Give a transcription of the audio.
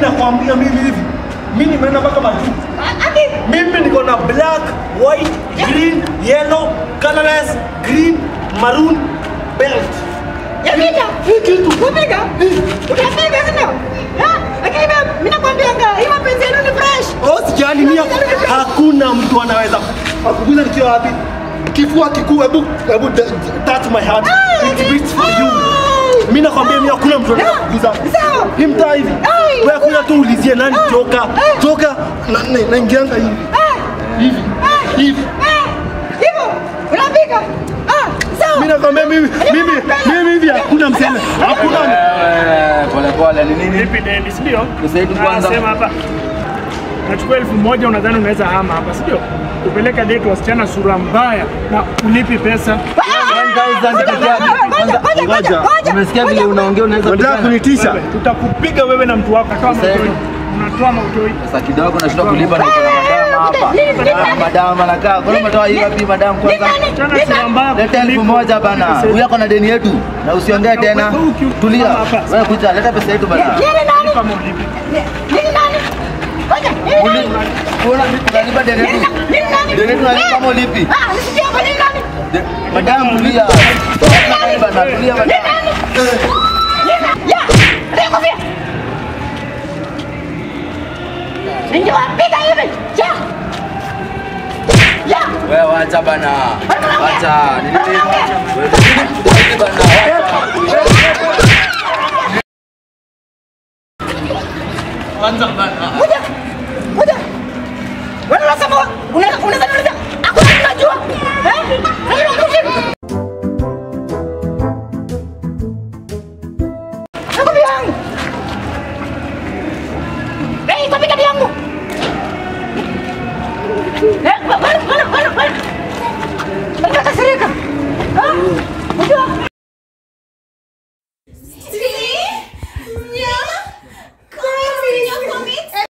nakwambia mimi hivi. Mimi nimeenda mpaka majuu. Ati Mimi niko na black, white, green, yellow, colorless, green, maroon, belt. yapiga. Upiga. Utapiga sio? Eh? Lakini mimi mimi nakwambianga hii mapenzi yenu ni fresh. Oh, sijali mimi hakuna mtu anaweza kukuguza nikiwa wapi. Kifua kikuu, hebu hebu d- touch my heart. It beats for you. Mimi nakwambia mimi hakuna mtu anaweza kukuguza. Sawa. Hii mtaa hivi. Ai. Wewe kuja tu ulizie nani joka. Joka na- na- naingianga hivi. Hivi. Hivi. Eh, Hivyo unapiga. Ah, sawa. Mimi nakwambia mimi mimi mimi hivi hakuna mseme. Hakuna Eh, pole pole ni nini? Vipi Dennis, ndio? Pesa yetu kwanza. Anasema hapa nachukua elfu moja unadhani unaweza hama hapa, si ndio? Kupeleka date wasichana sura mbaya na ulipi pesa. 1000 peke yake. Ngoja, ngoja, ngoja, ngoja. Umesikia vile unaongea unaweza Unataka kupigana. kunitisha? Wewe, Tutakupiga wewe na mtu wako. Toa Sasa mautoi. hivi. Unatoa mautoi. Sasa kidogo nashindwa kulipa na kuna madama hapa. Nini, nini, Ah, nini? Madam anakaa. Kwa nini umetoa hiyo wapi madam kwanza? Chana sura mbaya. Leta elfu moja bana. Huyu ako na deni yetu. Na usiongee tena. Wewe uki- Tulia. hapa. Wewe kuja leta pesa yetu bana. Nini nani? Lipa ama ulipi. Nini nani? Ngoja, nini nani? Una unalipa deni yetu. Nini nani? Deni yetu unalipa kama ulipi. Ah, nisikia kwa nini nani? De- Madam tulia. Bana tulia bana. Nini nani? Nini nani? Ya, ndio kofia. Ningewapiga hivi. Ya. Ya. Wewe wacha bana. Wacha. Ni nini? Wewe ni bana. Wacha. Kwanza bana. Ngoja. Ngoja. Wewe unasema unaweza unaweza unaweza. Hakuna mtu anajua. Eh? Wewe unakuja. Nakupi yangu. Eh, kwa yangu. Eh?